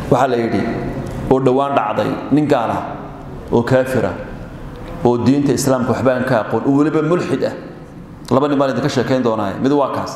waxaa la yidhi oo dhowaan dhacday nin gaala oo kaafira oo diinta islaamka waxba aan ka aqoon oo weliba mulxid ah laba nin baan idinka sheekayn doonaaye mid waa kaas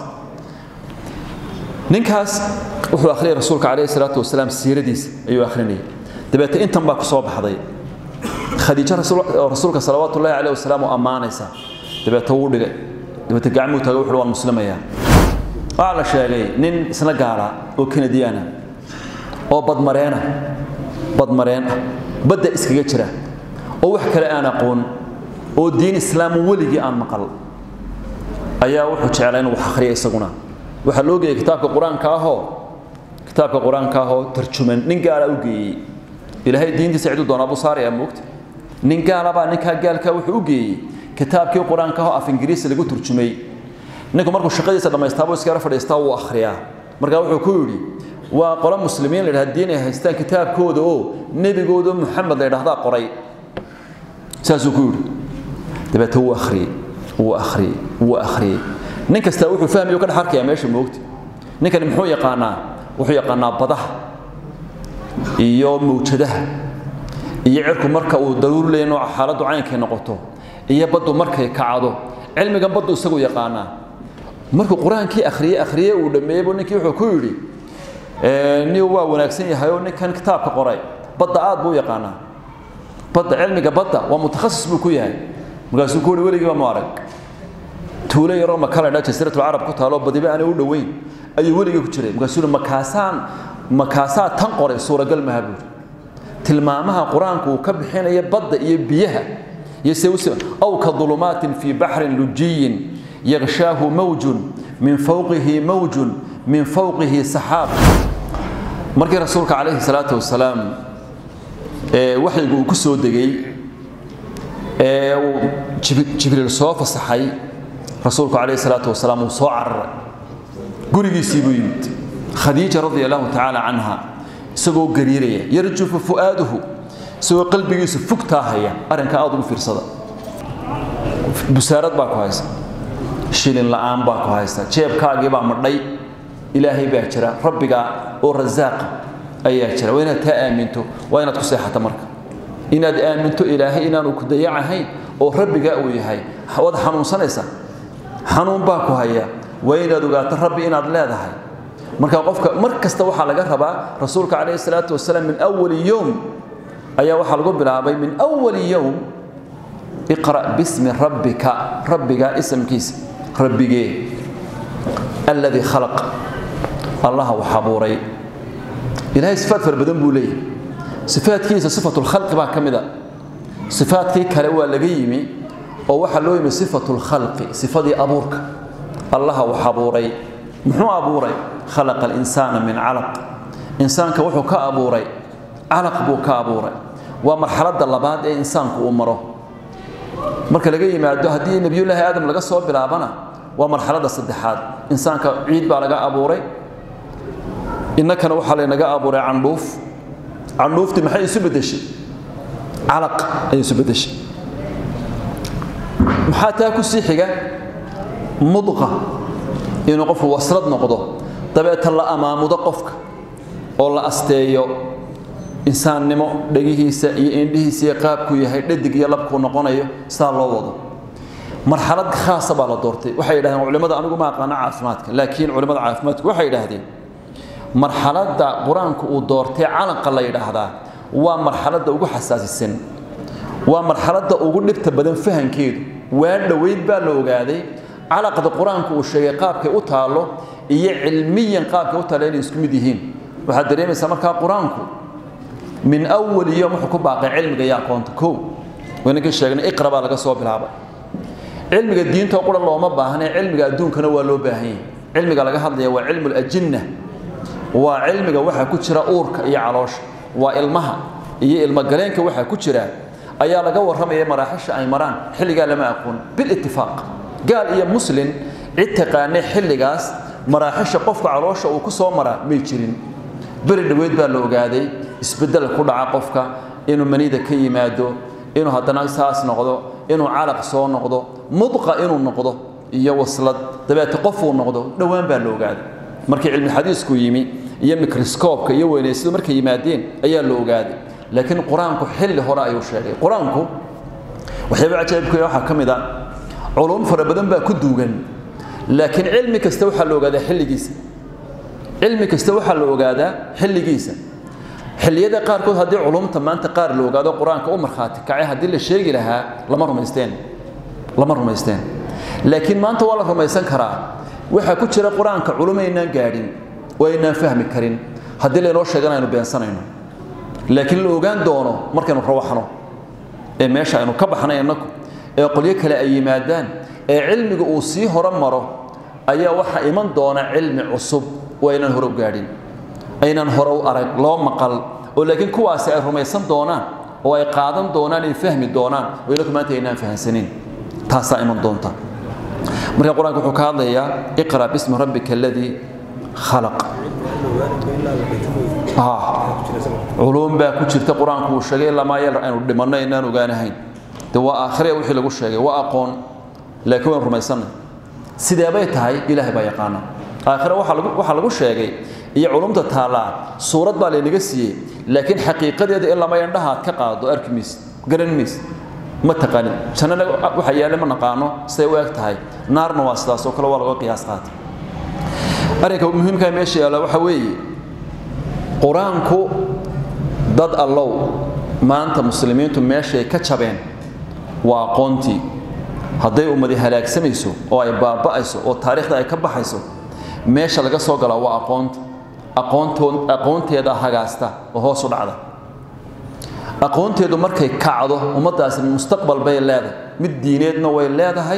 ninkaas wuxuu akhriyay rasuulka calayhi salaatu wasalaam siiradiisa ayuu akhrinayay dabeete intan baa ku soo baxday khadiijo rasuulka salawaatu ullahi calayhi wasalaam oo ammaanaysa dabeete wuu dhigay dabeete gacmuu taagay wuxuu waan muslimayaa waxaa la sheegay nin isna gaala oo kanadiyaana oo badmareena badmareen ah badda iskaga jira oo wax kale aan aqoon oo diin islaam weligii aan maqal ayaa wuxuu jeclaa inuu wax akhriya isaguna waxaa loo geeyey kitaabka qur-aanka ahoo kitaabka qur-aanka ahoo tarjuman nin gaala u geeyey ilaahay diintiisa ciduu doonaa buu saaraya moogta nin gaalabaa ninkaa gaalkaa wuxuu u geeyey kitaabkii qur-aanka ahoo af ingiriisi lagu turjumay ninku markuu shaqadiisa dhammaystaabuu iskara fadhiistaa wuu akhriyaa markaa wuxuu ku yidhi waa qolo muslimiin la yidhaha diin ay haystaan kitaabkooda oo nebigooda muxamed la yidhahdaa qoray saasuu ku yidhi dabeete wuu akhriyey wuu akhriyey wuu akhriyey nin kastaa wuxuu fahmayo ka dhex arkayaa meesha moogta ninkani muxuu yaqaanaa wuxuu yaqaanaa badaha iyo mawjadaha iyo cirku marka uu daruur leeya nooca xaaladdu caynkay noqoto iyo baddu markay kacdo cilmigan baddu isagu yaqaanaa markuu qur-aankii akhriyey akhriyey uu dhammeeyey buu ninkii wuxuu ku yidhi nin waa wanaagsan yahay oo ninkan kitaabka qoray badda aad buu yaqaanaa badda cilmiga badda waa mutakhasis buu ku yahay markaasuu ku yidhi weligiiba ma arag tuulo yaroo makala dha jasiiratul carab ku taalo badiba aanay u dhoweyn ayuu weligii ku jiray markaasuu yidhi makaasaan makaasaa tan qoray suuragal maha buu yidhi tilmaamaha qur-aanku uu ka bixinaya badda iyo biyaha iyo se aw ka dulumaatin fii baxrin lujiyin yagshaahu mawjun min fawqihi mawjun min fawqihi saxaab markii rasuulka calayhi salaatu wasalaam waxyigu uu ku soo degay ee uu jibriil soo fasaxay rasuulku calayhi salaatu wasalaam uu soo cararay gurigiisii buu yimid khadiija radia allahu tacaala canha isagoo gariiraya yarjufu fu'aaduhu isagoo qalbigiisu fugtaa haya arrinkaa aad ugu fiirsada busaarad baa ku haysa shilin la'aan baa ku haysa jeebkaagii baa madhay ilaahay baa jira rabbigaa oo rasaaqa ayaa jira waa inaad taa aaminto waa inaad ku seexata marka inaad aaminto ilaahay inaanu ku dayacahayn oo rabbigaa uu yahay waad xanuunsanaysaa xanuun baa ku haya waa inaad ogaato rabbi inaad leedahay marka qofka mar kasta waxaa laga rabaa rasuulka calayhi salaatu wasalaam min awali yowm ayaa waxaa lagu bilaabay min awali yowm iqra' bismi rabbika rabbigaa isamkiisa rabbigee alladii khalaq allaha wax abuuray ilaahay sifaad fara badan buu leeyahy sifaadkiisa sifatulkhalqi baa ka mid a sifaadkii kale waa laga yimi oo waxaa loo yimi sifatulkhalqi sifadii abuurka allaha wax abuuray muxuu abuuray khalaqa alinsaana min calaq insaanka wuxuu ka abuuray calaq buu ka abuuray waa marxaladda labaad ee insaanku uu maro marka laga yimaado haddii nebiyullaahi aadam laga soo bilaabana waa marxaladda saddexaad insaanka ciid baa laga abuuray innakana waxaa laynaga abuuray candhuuf candhuuftii maxay isu beddeshay calaq ayay isu beddeshay maxaa taa ku sii xiga mudqa inuu qofku waslad noqdo dabeeta la amaamudo qofka oo la asteeyo insaannimo dhegihiisa iyo indhihiisa iyo qaabkuu yahay dhadig iyo labkuu noqonayo sidaa loo wado marxalad khaasa baa la doortay waxay yidhahdeen culimmada anigu ma aqaano caafimaadka laakiin culimmada caafimaadku waxay yidhaahdeen marxaladda qur-aanku uu doortay calanqa la yidhaahdaa waa marxaladda ugu xasaasisan waa marxaladda ugu dhibta badan fahankeedu waa dhoweyd baa la ogaaday calaqda qur-aanku uu sheegay qaabkay u taallo iyo cilmiyan qaabkay u taalla inay isku mid yihiin waxaad dareemaysaa markaa qur-aanku min awali yom wuxuu ku baaqay cilmiga iyo aqoonta kow waynankii sheegnay iqra baa laga soo bilaabay cilmiga diinta qura looma baahne cilmiga adduunkana waa loo baahan yahay cilmiga laga hadlaya waa cilmu lajinna waa cilmiga waxa ku jira uurka iyo caloosha waa ilmaha iyo ilmogaleenka waxa ku jira ayaa laga warramaya maraaxisha ay maraan xilligaa lama aqoon bilitifaaq gaal iyo muslin cid taqaanay xilligaas maraaxisha qofka caloosha uu ku soo maraa may jirin beri dhoweyd baa la ogaaday isbeddel ku dhaca qofka inuu manida ka yimaado inuu haddana saas noqdo inuu calaq soo noqdo mudqa inuu noqdo iyo waslad dabeete qofuu noqdo dhowaan baa la ogaaday markii cilmi xadiisku yimi iyo microscope-ka iyo weynaysidu markay yimaadeen ayaa la ogaaday laakiin qur-aanku xilli hore ayuu sheegay qur-aanku waxyaaba cajaa'ibka waxaa ka mid a culuum fara badan baa ku duugan laakiin cilmi kasta waxaa la ogaadaa xilligiisa cilmi kasta waxaa la ogaadaa xilligiisa xilliyada qaarkood haddii culumta maanta qaar la ogaado qur-aanka u markhaati kacay haddii la sheegi lahaa lama rumaysteen lama rumaysteen laakiin maanta waa la rumaysan karaa waxaa ku jira qur-aanka culumaynaan gaadhin oo aynaan fahmi karin haddii laynoo sheegan aynu beensanayno laakiin la ogaan doono markaynu rawaxno ee meesha aynu ka baxnay innaku ee qolyo kale ay yimaadaan ee cilmiga uu sii horo maro ayaa waxaa iman doona cilmi cusub oo aynaan hore u gaadhin aynaan hore u arag loo maqal oo laakiin kuwaasi ay rumaysan doonaan oo ay qaadan doonaan ay fahmi doonaan oo inaku maanta aynaan fahansanin taasaa iman doonta marka qur-aanka wuxuu ka hadlayaa iqra bismi rabbika aladii khalaq culuum baa ku jirta qur-aanku uu sheegay lamaa yar aynu dhimanno inaan ogaanahayn de waa aakhiraya wixii lagu sheegay waa aqoon laakiin waan rumaysanay sidee bay tahay ilaahay baa yaqaana aakhire waxaa lagu sheegay iyo culumta taallaa suurad baa laynaga siiyey laakiin xaqiiqadeeda in lama indhaha aad ka qaado arki maysid garan maysid ma taqanin jannana waxa yaale ma naqaano siday u eg tahay naarna waa sidaas oo kale waa laga qiyaas qaatay arrinka muhiimkaa meesha yaalla waxa weeye qur-aanku dad allow maanta muslimiintu meeshay ka jabeen waa aqoontii hadday ummadi halaagsamayso oo ay baaba'ayso oo taariikhda ay ka baxayso meesha laga soo galaa waa aqoonta aqoontood aqoonteeda hagaasta oo hoos u dhacda aqoonteedu markay kacdo ummaddaasi mustaqbal bay leedahay mid diineedna way leedahay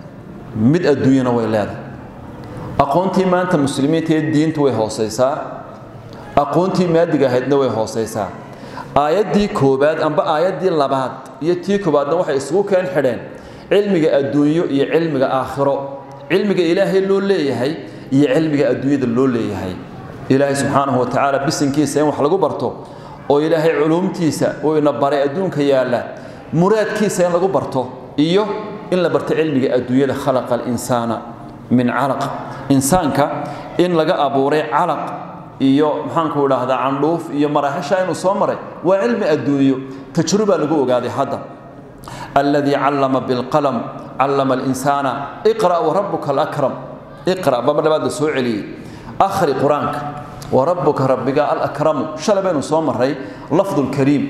mid adduunyana way leedahay aqoontii maanta muslimiinta ee diintu way hoosaysaa aqoontii maadiga ahaydna way hoosaysaa aayaddii koobaad amba aayaddii labaad iyo tii koobaadna waxay isugu keen xidheen cilmiga adduunyo iyo cilmiga aakhiro cilmiga ilaahay loo leeyahay iyo cilmiga adduunyada loo leeyahay ilaahay subxaanahu wa tacaala bisinkiisa in wax lagu barto oo ilaahay culuumtiisa uu ina baray adduunka yaalla muraadkiisa in lagu barto iyo in la barto cilmiga adduunyada khalaqa alinsaana min calaq insaanka in laga abuuray calaq iyo maxaanku idhaahdaa candhuuf iyo maraaxisha inuu soo maray waa cilmi adduunyo tajruba lagu ogaaday hadda alladii callama bilqalam callama alinsaana iqra' warabuka alakram iqra' baba dhabaad la soo celiyey akhri qur-aanka warabuka rabbiga alakramu shalay baynu soo maray lafdu lkariim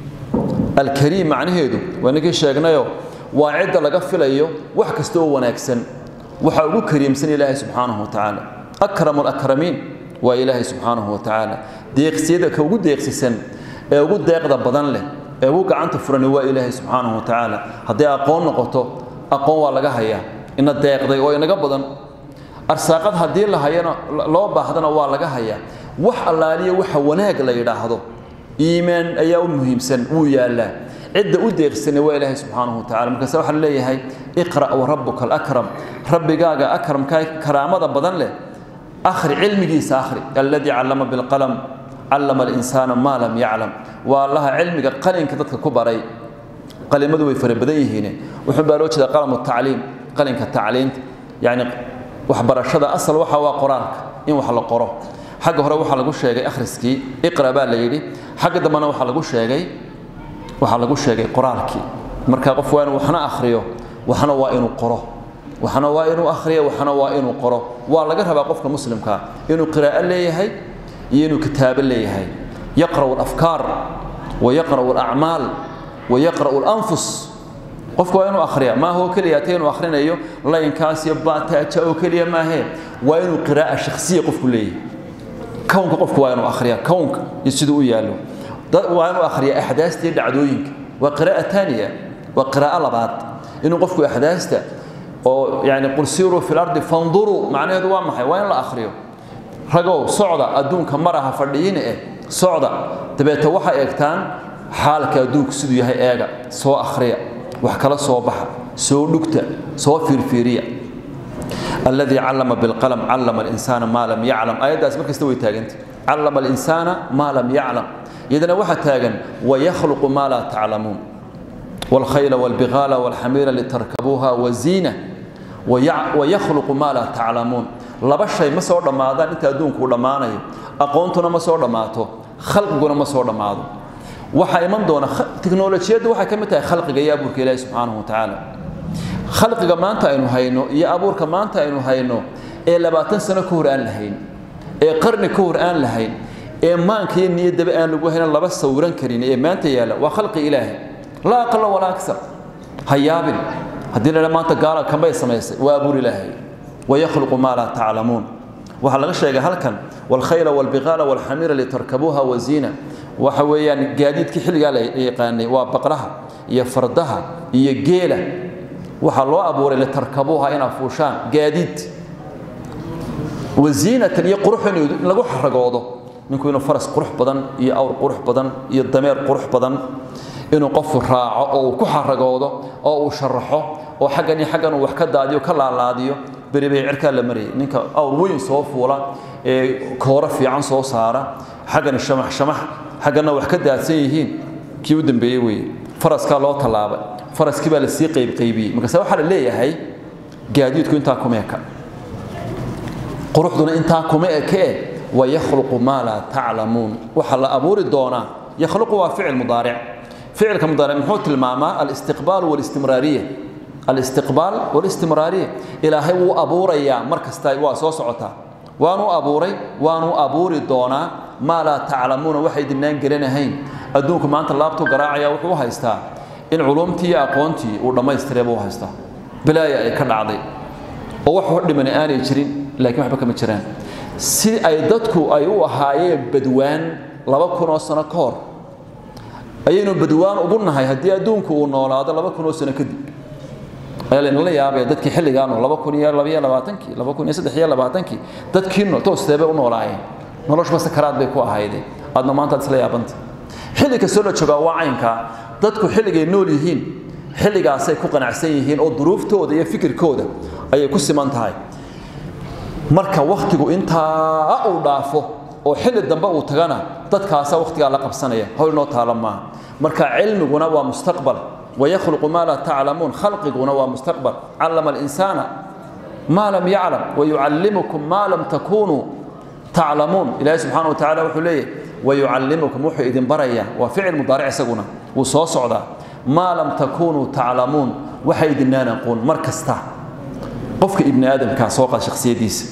alkariim macnaheedu waa ninkii sheegnayo waa cidda laga filayo wax kasta oo wanaagsan waxaa ugu kariimsan ilaahay subxaanahu wa tacaala akramu alakramiin waa ilaahay subxaanahu wa tacaala deeqsiyada ka ugu deeqsisan ee ugu deeqda badan leh ee ugu gacanta furani waa ilaahay subxaanahu wa tacaala hadday aqoon noqoto aqoon waa laga hayaa ina deeqday oo inaga badan arsaaqad haddii la hayana loo baahdana waa laga hayaa wax allaaliya waxa wanaag la yidhaahdo iimaan ayaa u muhiimsan wuu yaallaa cidda u deeqsana waa ilaahay subxaanahu wa tacala markaase waxaa la leeyahay iqra' warabuka alakram rabbigaaga akramkaa karaamada badan leh akhri cilmigiisa akhri alladii callama bilqalam callama alinsaana maa lam yaclam waa allaha cilmiga qalinka dadka ku baray qalimadu way fara badan yihiin wuxuu baa loo jeeda qalamu tacliim qalinka tacliinta yacni waxbarashada asal waxa waa qoraalka in wax la qoro xagga hore waxaa lagu sheegay akhriskii iqra baa la yidhi xagga dambena waxaa lagu sheegay waxaa lagu sheegay qoraalkii marka qof waa inuu waxna akhriyo waxna waa inuu qoro waxna waa inuu akhriyo waxna waa inuu qoro waa laga rabaa qofka muslimka inuu qiraa'o leeyahay iyo inuu kitaabo leeyahay yaqra'u alafkaar wa yaqra'u alacmaal wa yaqra'u alanfus qofku waa inuu akhriya maaha oo keliya ta inuu akhrinayo laynkaas iyo baataaja oo keliya maahee waa inuu qiraa'a shakhsiya qofku leeyahay kownka qofku waa inuu akhriya kownka iyo siduu u yaallo waa inuu akhriya axdaasta iyo dhacdooyinka waa qiraa'a taaniya waa qiraa'o labaad inuu qofku axdaasta oo yani qul siiruu fi lardi fanduruu macnaheedu waa maxay waa in la akhriyo ragow socda adduunka maraha fadhiyiina eh socda dabeete waxay eegtaan xaalka adduunku siduu yahay eega soo akhriya wax kala soo baxa soo dhugta soo fiirfiiriya alladii callama bilqalam callama alinsaana maa lam yaclam aayaddaas mar kasta way taaganta callama alinsaana maa lam yaclam iyadana waxaa taagan wayakhluqu maa laa taclamuun والخيل والبغال والحمير لتركبوها وزينة ويخلق ما لا تعلمون laba shay ma soo dhammaadaan inta adduunku uu dhammaanayo aqoontuna ma soo dhammaato khalqiguna ma soo dhammaado waxaa iman doona tiknolojiyaddu waxay ka mid tahay khalqiga iyo abuurka ilaahi subxaanahu wa tacaala khalqiga maanta aynu hayno iyo abuurka maanta aynu hayno ee labaatan sano ka hor aan lahayn ee qarni ka hor aan lahayn ee maanka iyo niyaddaba aan lagu haynan laba sawiran karin ee maanta yaalla waa khalqi ilaahi laa aqala walaa aksar ha yaabin haddii la maanta gaala kanbay samaysay waa abuur ilaahay wayakhluqu maa laa taclamuun waxaa laga sheegay halkan walkhayla walbiqaala walxamiira litarkabuuha waziina waxa weeyaan gaadiidkii xilligaa la yaqaanay waa baqraha iyo fardaha iyo geela waxaa loo abuuray litarkabuuha inaa fuushaan gaadiid waziinatan iyo qurux in lagu xaragoodo ninku inuu faras qurux badan iyo awr qurux badan iyo dameer qurux badan inuu qofku raaco oo uu ku xaragoodo oo uu sharaxo oo xaggan iyo xaggan uu wax ka daadiyo ka laalaadiyo beri bay cirkaa la marayay ninka awr weyn soo fuula ee kooro fiican soo saara xaggan shamax shamax xagganna wax ka daadsan yihiin kii u dambeeyey weeye faraskaa loo tallaabay faraskii baa lasii qaybqaybiyey markaase waxaa la leeyahay gaadiidku intaa kuma eka quruxduna intaa kuma eke wayakhluqu maa laa taclamuun waxaa la abuuri doonaa yakhluqu waa ficil mudaaric ficilka mudaaric muxuu tilmaamaa alistiqbaal walistimraariya alistiqbaal walistimraariya ilaahay wuu abuurayaa mar kasta waa soo socotaa waanu abuuray waanu abuuri doonaa maa laa taclamuuna waxay dinaan gelanahayn adduunku maanta laabtuu garaacaya wuxuu u haystaa in culumtii iyo aqoontii uu dhammaystiray buu haystaa bilaaya ay ka dhacday oo wax wax dhimani aanay jirin laakiin waxba kama jiraan si ay dadku ay u ahaayeen badwaan laba kun oo sano ka hor ayaynu badwaan ugu nahay haddii adduunku uu noolaado laba kun oo sano kadib ayaa laynala yaabaya dadkii xilligaanu laba kun iyo labaiyo labaatankii laba kun iyo saddex iyo labaatankii dadkii toosteebay u noolaayeen noloshuba sakaraad bay ku ahayde aadna maanta ad isla yaabanta xilli kastoo la joogaa waa caynkaa dadku xilligay nool yihiin xilligaasay ku qanacsan yihiin oo duruuftooda iyo fikirkooda ayay ku siman tahay marka wakhtigu intaa uu dhaafo oo xilli dambe uu tagana dadkaasa wakhtigaa la qabsanaya howl noo taala maaha marka cilmiguna waa mustaqbal wayakhluqu maa laa taclamuun khalqiguna waa mustaqbal callama alinsaana maa lam yaclam wayucallimukum maa lam takunuu taclamuun ilaahi subxaana wa tacala wuxuu leeyahy wayucallimukum wuxuu idin barayaa waa ficil mudaaric isaguna wuu soo socdaa maa lam takunuu taclamuun waxa idinaan aqoon mar kasta qofka ibni aadamkaa soo qaad shakhsiyadiisa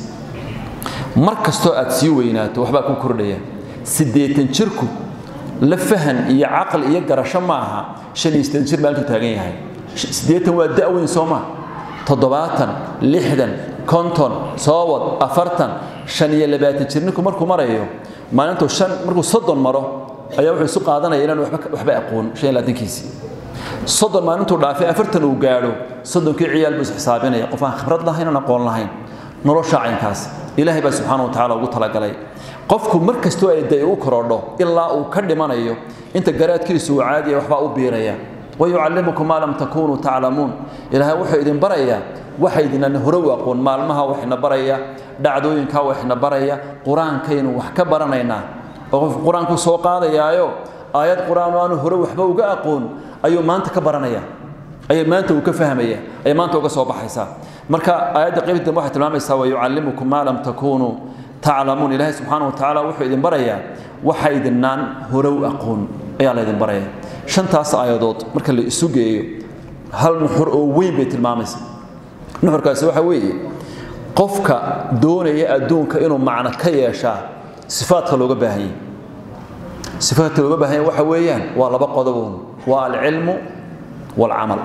mar kastoo aad sii weynaato waxbaa ku kordhaya siddeetan jirku la fahan iyo caqli iyo garasho ma aha shan iyo siddeetan jir maalintuu taagan yahay siddeetan waa da'weyn soo maa toddobaatan lixdan konton soowad afartan shan iyo labaatan jir ninku markuu marayo maalintuu shan markuu soddon maro ayaa wuxuu isu qaadanaya inaan waxba aqoon shan iyo labaatankiisii soddon maalintuu dhaafay afartan uu gaadho soddonkii ciyaal buu isxisaabinaya qof aan khibrad lahayn aan aqoon lahayn nolosha caynkaas ilaahay baa subxaana wa tacaala ugu talagalay qofku mar kastoo ay day u korodho ilaa uu ka dhimanayo inta garaadkiisu uu caadiya waxbaa u biiraya wayucallimukum maa lam takunuu taclamuun ilaahay wuxuu idin barayaa waxa idinaan hore u aqoon maalmaha waxina baraya dhacdooyinkaa waxina baraya qur-aankaynu wax ka baranaynaa oo qofku qur-aanku soo qaadayaayo aayad qur-aan oo aanu hore waxba uga aqoon ayuu maanta ka baranaya ayay maanta uu ka fahmaya ayay maanta uga soo baxaysaa marka aayadda qaybta dambe waxay tilmaamaysaa wayucallimukum maa lam takunuu taclamuun ilaahay subxaana wa tacaala wuxuu idin barayaa waxa idinaan hore u aqoon ayaa la idin baraya shantaas aayadood marka la isu geeyo hal nuxur oo weyn bay tilmaamaysa nuxurkaasi waxa weeye qofka doonaya adduunka inuu macno ka yeeshaa sifaadka looga baahan yahay sifaadka looga baahan yahay waxa weeyaan waa laba qodoboon waa alcilmu waalcamal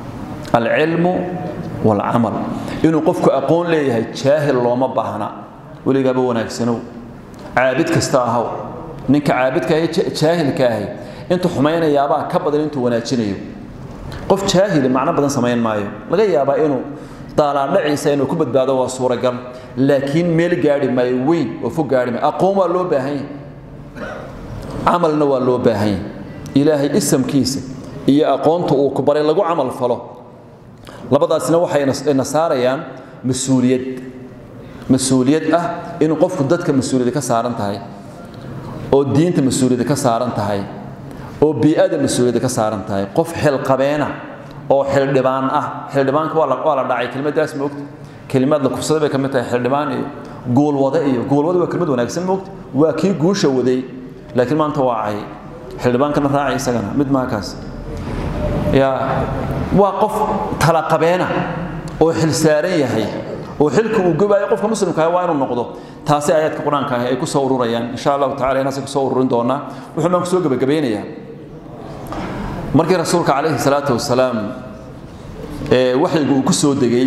alcilmu waalcamal inuu qofku aqoon leeyahay jaahil looma baahna weligaaba wanaagsanow caabid kasta ahaw ninka caabidka ahi jaahilka ahi intuu xumaynayaabaa ka badan intuu wanaajinayo qof jaahili macno badan samayn maayo laga yaabaa inuu daalaandhaciisa inuu ku badbaado waa suuragal laakiin meel gaadhi maayo weyn oo fog gaadhi maayo aqoon waa loo baahan yahay camalna waa loo baahan yahay ilaahay isamkiisa iyo aqoonta uu ku baray lagu camal falo labadaasina waxay na saarayaan mas-uuliyad mas-uuliyad ah inuu qofku dadka mas-uuliyadda ka saaran tahay oo diinta mas-uuliyadda ka saaran tahay oo bii'ada mas-uuliyadda ka saaran tahay qof xilqabeena oo xildhibaan ah xildhibaanka waa la waa la dhacay kelmaddaas moogta kelimaad la kufsaday bay ka mid tahay xildhibaan iyo guulwade iyo guulwade waa kelmad wanaagsan moogta waa kii guusha waday laakiin maanta waa cay xildhibaankana raacay isagana mid maakaas ya waa qof talaqabeena oo xil saaran yahay oo xilka uu gobaayo qofka muslimka ah waa inuu noqdo taasi aayaadka qur-aanka ah ay ku soo ururayaan insha allahu tacala inaasay kusoo ururin doonaa wuxuu baan kusoo gebagabeynayaa markii rasuulka calayhi salaatu wasalaam ee waxyigu uu ku soo degay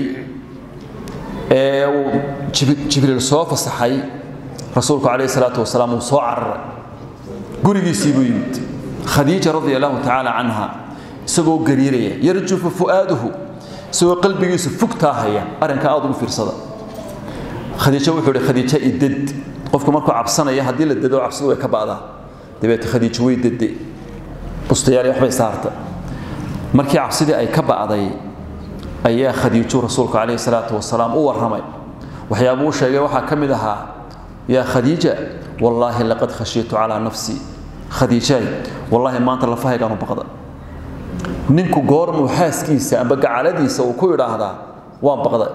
ee uu jibriil soo fasaxay rasuulku calayhi salaatu wasalaam uu soo cararay gurigiisii buu yimid khadiija radia allahu tacaala canha isagoo gariiraya yarjufu fu'aaduhu isagoo qalbigiisu fugtaa haya arrinka aad ugu fiirsada khadiijo wuxuu ihi khadiijo idad qofku markuu cabsanaya haddii la dado cabsidu way ka ba'daa dabeete khadiijo way dade bustayaal waxbay saarta markii cabsidii ay ka ba'day ayaa khadiijo rasuulku calayhi salaatu wasalaam u warramay waxyaabuu sheegay waxaa ka mid ahaa yaa khadiija wallaahi laqad khashiitu calaa nafsii khadiijaay wallaahi maanta lafahaygaanu baqda ninku goormuu xaaskiisa amba gacaladiisa uu ku idhaahdaa waan baqday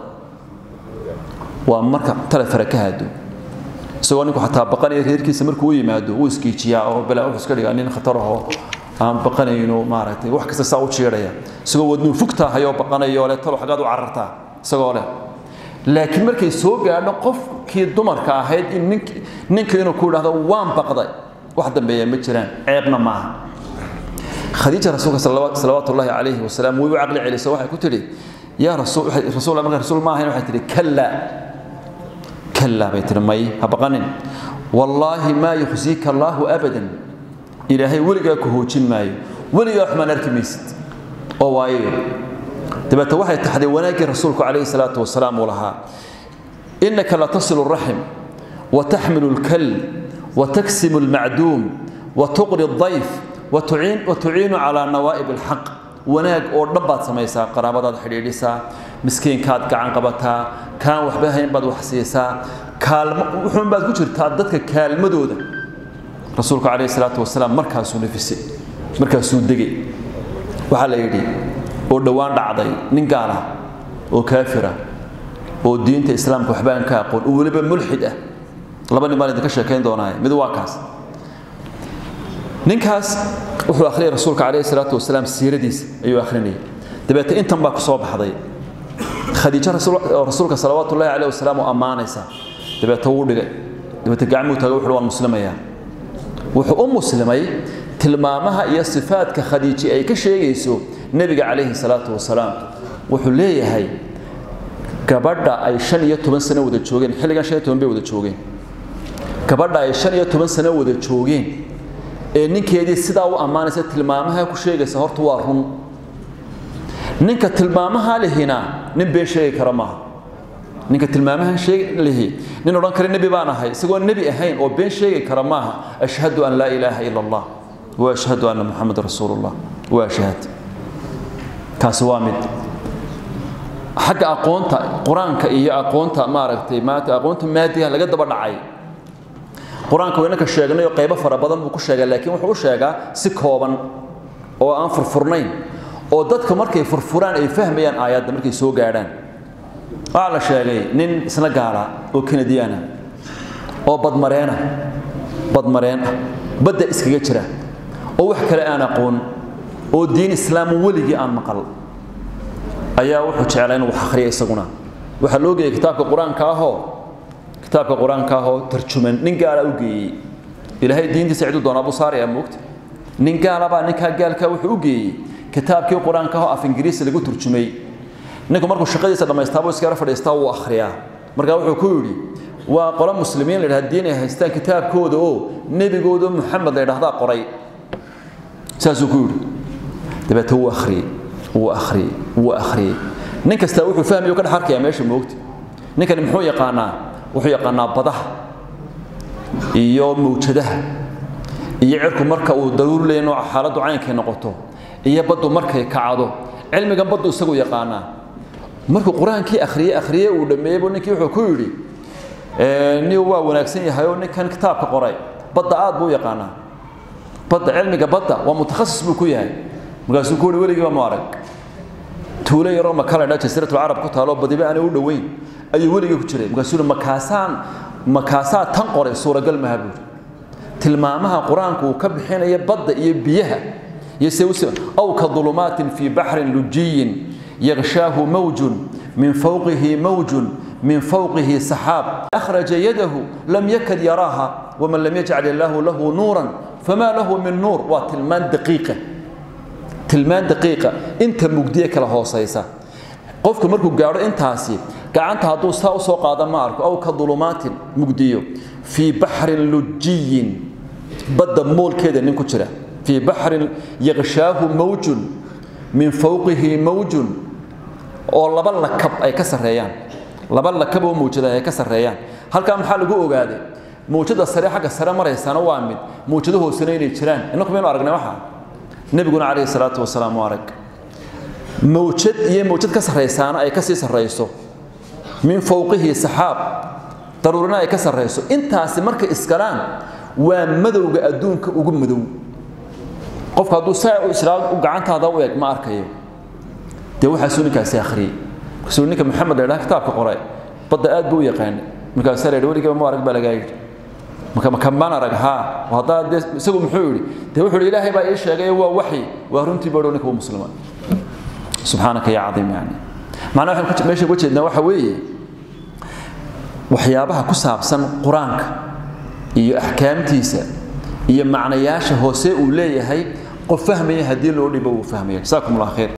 waa marka tale fara ka haado isagoo ninku xataa baqanaya reerkiisa markuu u yimaado wuu iskiijiyaa oo balaa wuxuu iska dhigaa nin khatarahoo aan baqanayno maaragtay wax kasta saa u jiidhaya isagoo wadnuu fugtaahayoo baqanayo le talo xaggaad u carartaa isagoo leh laakiin markay soo gaadho qofkii dumarka ahayd in nink ninka inuu ku idhahdo waan baqday wax dambeeya ma jiraan ceebna maaha khadiija rasuulka salawaatu ullaahi calayhi wasalaam way u caqli celiso waxay ku tidhi yaa rasuul rasuul marka rasuul ma ahayn waxay tidhi kallaa kallaa bay tidhi may ha baqanin wallaahi maa yukhsiika allaahu abadan ilaahay weligaa ku hoojin maayo weligaa xumaan arki maysid oo waayo dabeete waxay taxday wanaaggii rasuulku calayhi salaatu wasalaam uu lahaa innaka latasilu raxim وتحمل الكل وتكسم المعدوم وتقري الضيف وتعين وتعين على نوائب الحق wanaag oo dhan baad samaysaa qaraabadaad xidhiidhisaa miskiinkaad gacan qabataa kaan waxba hayn baad wax siisaa kaalmo wuxuun baad ku jirtaa dadka kaalmadooda rasuulku calayhi salaatu wasalaam markaasuu nafisay markaasuu degay waxaa la yidhi oo dhowaan dhacday nin gaal ah oo kaafira oo diinta islaamka waxba aan ka aqoon oo weliba mulxid ah laba nin baan idinka sheekayn doonaaye mid waa kaas ninkaas wuxuu akhriyay rasuulka calayhi salaatu wasalaam siiradiisa ayuu akhrinayay dabeete intan baa ku soo baxday khadiijo rasuulka salawaatu ullahi calayhi wasalaam oo ammaanaysa dabeete wuu dhigay dabeete gacmuu taagay wuxuu waan muslimayaa wuxuu u muslimay tilmaamaha iyo sifaadka khadiiji ay ka sheegayso nebiga calayhi salaatu wasalaam wuxuu leeyahay gabadha ay shan iyo toban sano wada joogeen xilligan shan iyo toban bay wada joogeen gabadha ay shan iyo toban sano wada joogeen ee ninkeedii sidaa u ammaanaysa tilmaamaha ku sheegaysa horta waa run ninka tilmaamaha lihina nin been sheegi kara maaha ninka tilmaamaha lihi nin odhan kara nebi baan ahay isagoo nebi ahayn oo been sheegi kara maaha ashhadu an laa ilaaha ila allah wa ashhadu anna muxameda rasuulullah waa ashhad kaasi waa mid xagga aqoonta qur-aanka iyo aqoonta maaragtay maanta aqoonta maadiga laga daba dhacay qur-aanka waynanka sheegnay oo qaybo fara badan buu ku sheegaa laakiin wuxuu u sheegaa si kooban oo aan furfurnayn oo dadka markay furfuraan ay fahmayaan aayadda markay soo gaadhaan waxaa la sheegay nin isna gaala oo kanadiyaana oo badmareena badmareen ah badda iskaga jira oo wax kale aan aqoon oo diin islaam weligii aan maqal ayaa wuxuu jeclaa inuu wax akhriya isaguna waxaa loo geeyey kitaabka qur-aanka ahoo kitaabka qur-aanka ahoo tarjuman nin gaala u geeyey ilaahay diintiisa ciduu doonaa buu saaraya moogta nin gaalabaa ninkaa gaalkaa wuxuu u geeyey kitaabkii qur-aanka ahoo af ingiriisi lagu turjumay ninku markuu shaqadiisa dhammaystaabuu iskara fadhiistaa wuu akhriyaa markaa wuxuu ku yidhi waa qolo muslimiin la yidhaha diin ay haystaan kitaabkooda oo nebigooda muxamed la yidhahdaa qoray saasuu ku yidhi dabeete wuu akhriyey wuu akhriyey wuu akhriyey nin kastaa wuxuu fahmayo ka dhex arkayaa meesha moogta ninkani muxuu yaqaanaa wuxuu yaqaanaa badaha iyo mawjadaha iyo cirku marka uu daruur leeyahay nooca xaaladdu caynkay noqoto iyo baddu markay kacdo cilmigan baddu isagu yaqaanaa markuu qur-aankii akhriyey akhriyey uu dhammeeyey buu ninkii wuxuu ku yidhi nin waa wanaagsan yahay oo ninkan kitaabka qoray badda aad buu yaqaanaa badda cilmiga badda waa mutakhasis buu ku yahay markaasuu ku yidhi weligiiba mu arag tuulo yaroo maka la dhaa jasiiratul carab ku taalo badiba aanay u dhoweyn ayuu weligii ku jiray markaasuu makaasaan makaasaa tan qoray suuragal maha buuri tilmaamaha qur-aanku uu ka bixinaya badda iyo biyaha iyo se aw ka dulumaatin fii baxrin lujiyin yaghshaahu mawjun min fawqihi mawjun من فوقه سحاب أخرج يده لم يكد يراها ومن لم يجعل الله له نورا فما له من نور وتلمان دقيقة تلمان دقيقة انت مجديك له صيصة قفك مركو قارو انتاسي قعنت هدو ساو سوق هذا مارك أو كظلمات مجديو في بحر لجي بدا مول كده نكو في بحر يغشاه موج من فوقه موج oo laba lakab ay ka sareeyaan laba lakab oo muujada ay ka sareeyaan halka maxaa lagu ogaaday muujada sare xagga sare maraysana waa mid muujada hoosena inay jiraan inaku meenu aragnay waxa nabiguna calayhi salaatu wasalaam waa arag muujad iyo muujad ka saraysaana ay ka sii sarayso min fawqihi saxaab daruurina ay ka sarayso intaasi markay iskalaan waa madowga adduunka ugu madow qofka hadduu saa u islaam u gacantaada u eg ma arkayo dee waxaasuu ninkaasi akhriyey markaasuu ninka maxamed la yidhaha kitaabka qoray badda aad buu u yaqaanay markaasaa la yidhi weligaba ma arag baa lagaa yidhi marka makamaan arag haa haddaa dee isagu muxuu yidhi dee wuxuu yidhi ilaahay baa ii sheegay waa waxyi waa runtii baa dhow ninka waa muslima subxaanaka yaa cadiim yani macnaha waxaan meesha uga jeednaa waxa weeye waxyaabaha ku saabsan qur-aanka iyo axkaamtiisa iyo macnayaasha hoose uu leeyahay qof fahmaya haddii loo dhibo uu fahmaya jasaakum allah khayr